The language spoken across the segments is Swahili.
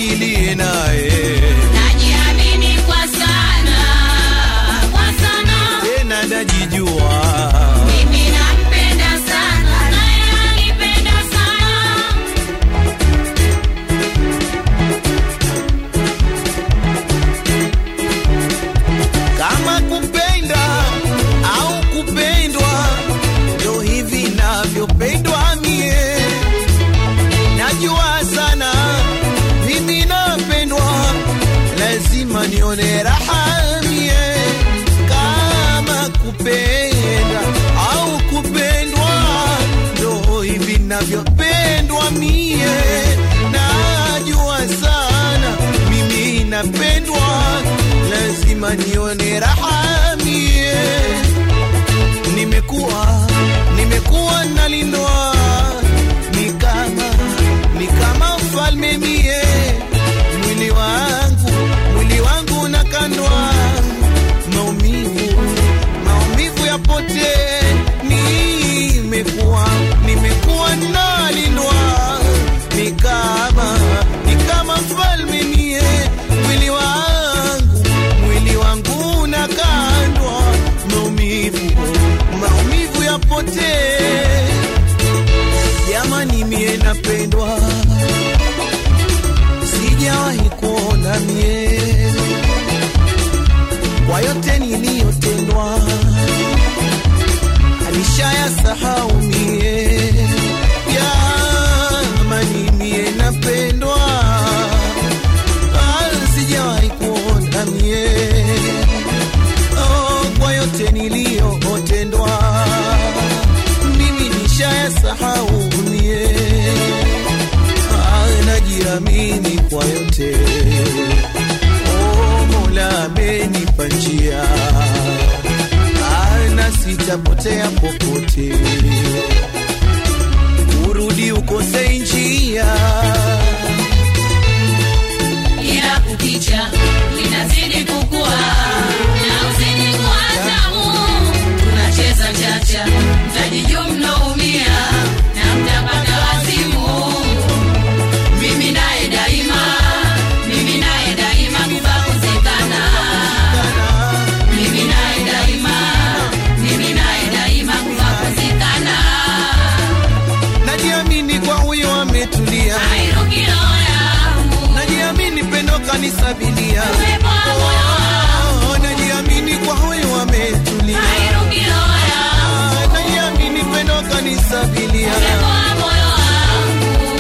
niliye naye najiamini kwa sana kwa sana tena najijua mimi nampenda sana naye anipenda sana kama kupenda au kupendwa ndo hivi navyopendwa mie najua sana mimi napendwa lazima nione raha mie kama kupenda au kupendwa ndo hivi navyopendwa mie najua sana mimi napendwa lazima nione raha mie nimekuwa nimekuwa nalindwa ni kama ni kama mfalme mie mwili wangu mwili wangu nakandwa maumivu maumivu yapote nimekuwa nimekuwa nalindwa ni kama ni kama mfalme mie mwili wangu mwili wangu nakandwa maumivu maumivu yapote jamani mie napendwa sijawahi kuona mie kwa yote niliyotendwa alishaya sahau mie jamani mie napendwa Ah, sijawahi kuona mie oh, kwa yote niliyotendwa mimi nishaya sahau mie Ah, najiamini kwa yote oh, mola amenipa njia Ah, na sitapotea popote urudi ukose njia ila kukicha linazidi kukua na uzidi kuwa tamu tunacheza chacha mtajijua mnaumia na mtapata wazimu mimi naye daima mimi naye daima kufakozekana mimi naye daima mimi naye daima kufakozekana najiamini kwa huyo ametulia airukiro yangu najiamini pendo kanisabilia uwepo wa moyo wangu Oh, najiamini kwa huyo ametulia airukiro yangu najiamini pendo kanisabilia uwepo wa moyo wangu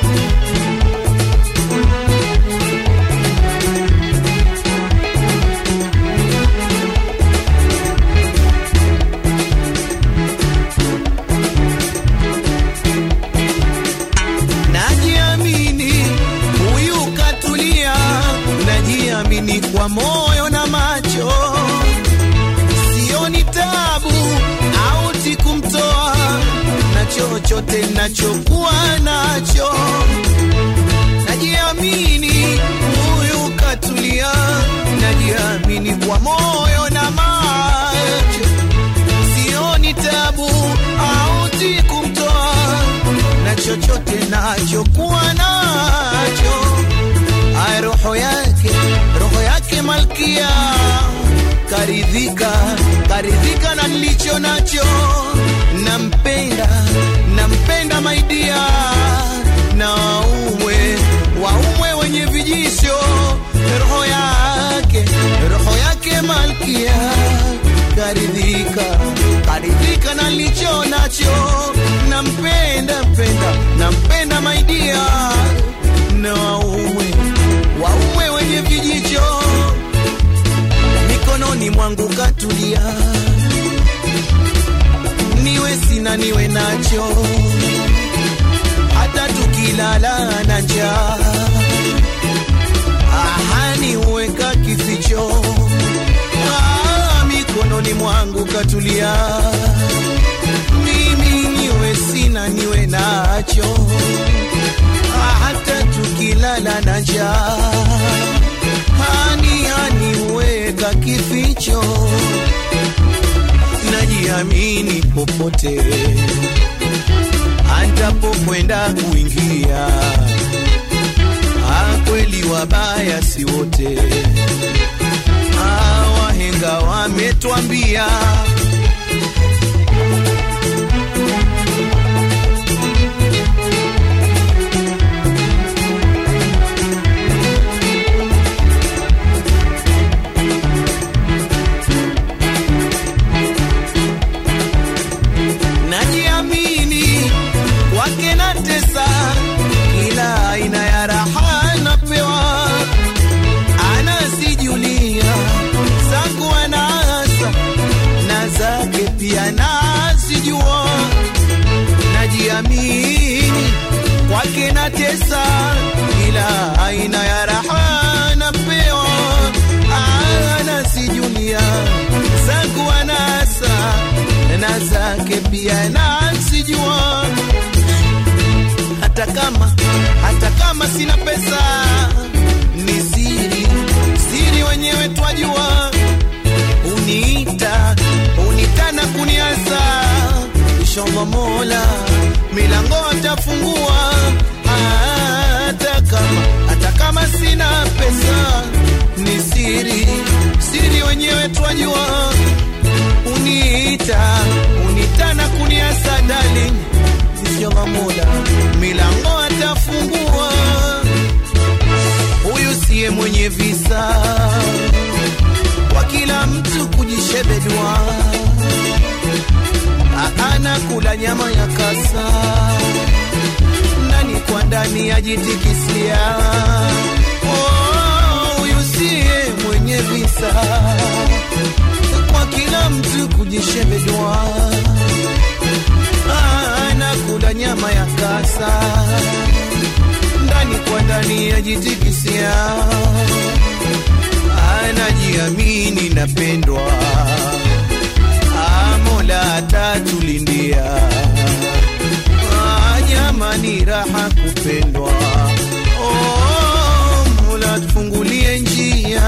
najiamini huyu katulia najiamini kwa moyo na macho sioni tabu auti kumtoa na chochote nachokuwa nacho najiamini huyu katulia najiamini kwa moyo na macho sioni tabu auti kumtoa na chochote nachokuwa nacho ay roho yake roho yake malkia karidhika karidhika na nilicho nacho nampenda nampenda maidia na waumwe waumwe wenye vijisho roho yake roho yake malkia karidhika karidhika na nilicho nacho nampenda mpenda nampenda maidia na waume waume wenye vijicho mikononi mwangu katulia niwe sina niwe nacho hata tukilala na njaa ahani uweka kificho ah, mikononi mwangu katulia mimi niwe sina niwe nacho Ah, hata tukilala na njaa hani hani uweka kificho najiamini popote antapokwenda kuingia Ah, kweli wabaya si wote. Ah, wahenga wametwambia najiamini kwake na tesa, kila aina ya raha napewa, anasijulia zangu anasa na zake pia nazijua, najiamini kwake na tesa, kila aina ya raha napewa, anasijulia zangu anasa na zake pia nazijua, hata kama hata kama sina pesa, ni siri siri, wenyewe twajua. Uniita uniita na kuniasa, inshallah Mola milango atafungua, hata kama hata kama sina pesa, ni siri siri, wenyewe twajua uniita uniita na kuniasa darling, inshallah Mola milango atafungua. Huyu siye mwenye visa, kwa kila mtu kujishebedua, anakula nyama ya kasa ndani kwa ndani ajitikisia. Oh, huyu siye mwenye visa kwa kila mtu kujishebedua, anakula nyama ya kasa ndani kwa ndani ajitikisia, anajiamini napendwa, Ah, Mola atatulindia. Ah, Jamani, raha kupendwa, oh, Mola tufungulie njia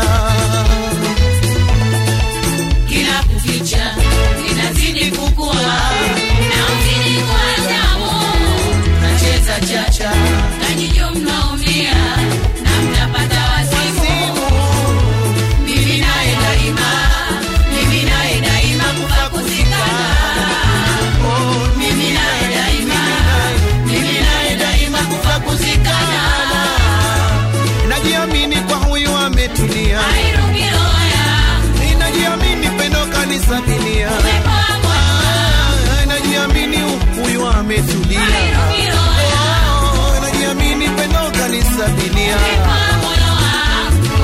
Kila kukicha inazidi kukua na uzidi kuwa tamu. Nacheza chacha na nyinyi mnaumia na mnapata wazimu. Mimi naye daima, mimi naye daima kufa kuzikana. Mimi naye daima, mimi naye daima kufa kuzikana. najiamini kwa huyu ametulia, Hairuki roho yangu, ninajiamini pendo kanisabilia, umepoa moyo, Ah, najiamini huyu ametulia, hairuki roho yangu, Oh, najiamini pendo kanisabilia. umepoa moyo wangu.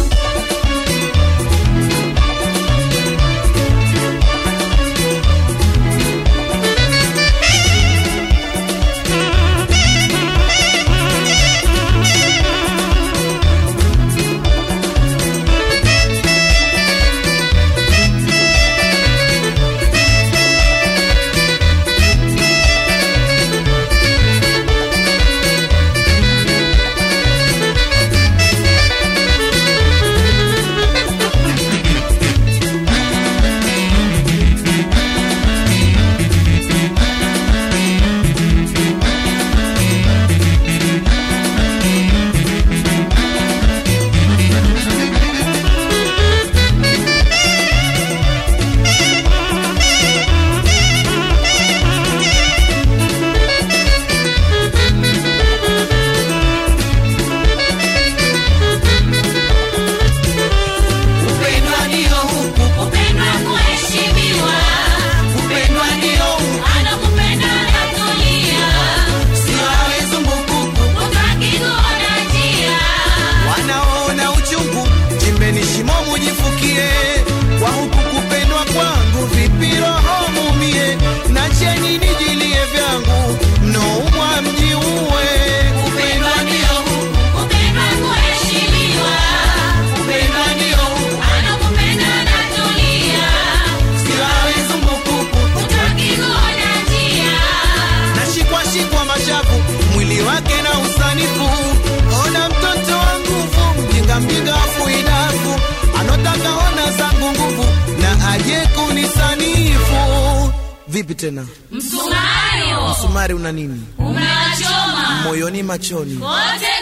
Kupendwa ndio huku, Kupendwa kuheshimiwa, kupendwa ndio huku, anakupenda anatulia, sio awe zumbukuku. hutaki kuona njia. Wanaona uchungu, chimbeni shimo mujifukie, kwa huku kupendwa kwangu, vipi roho mumie, nacheni nijilie vyangu, mnoumwa mjiue. Kupendwa ndio huku, Kupendwa kuheshimiwa, kupendwa ndio huku, anakupenda anatulia, sio awe zumbukuku. hutaki kuona njia. nashikwa shikwa mashavu mwili wake na usanifu ona mtoto wa nguvu mjinga mjinga afuidafu anotaka ona zangu nguvu na aje kunisanifu vipi tena Msumari huo msumari una nini unachoma moyoni machoni kote kote.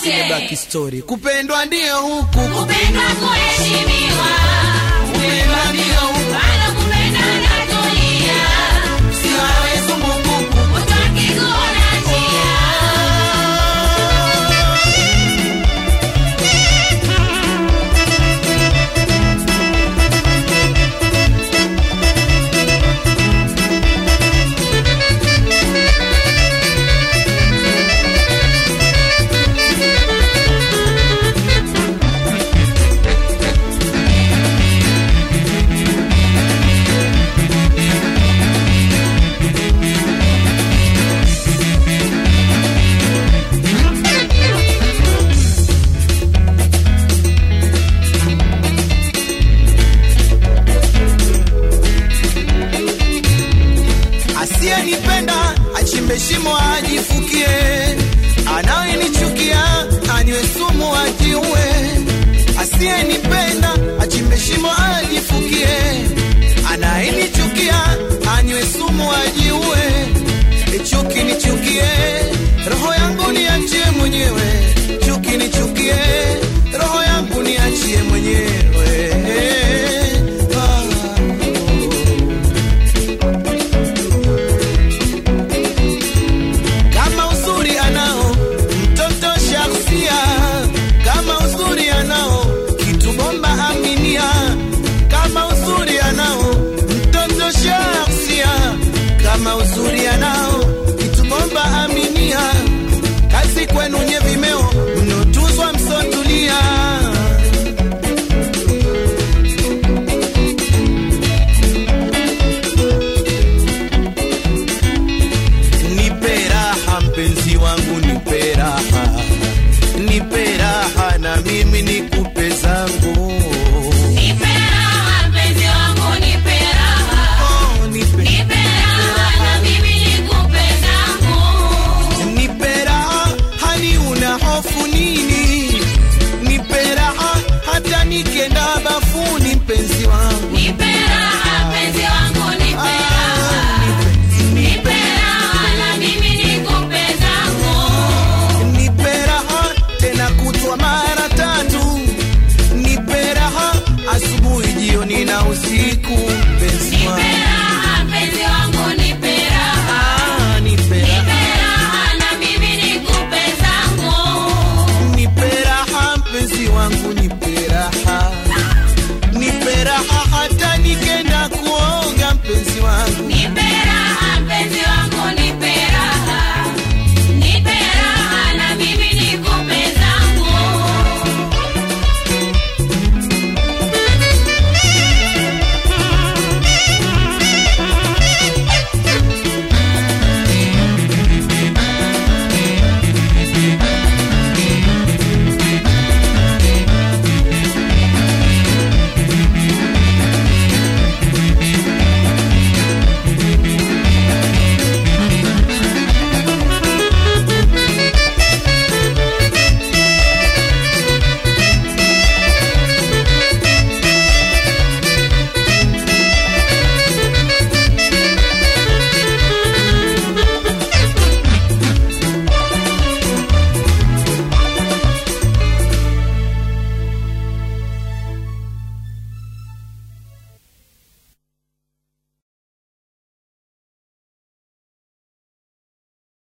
wote. Back story kupendwa ndio huku Kupendwa, kuheshimiwa. kupendwa ndio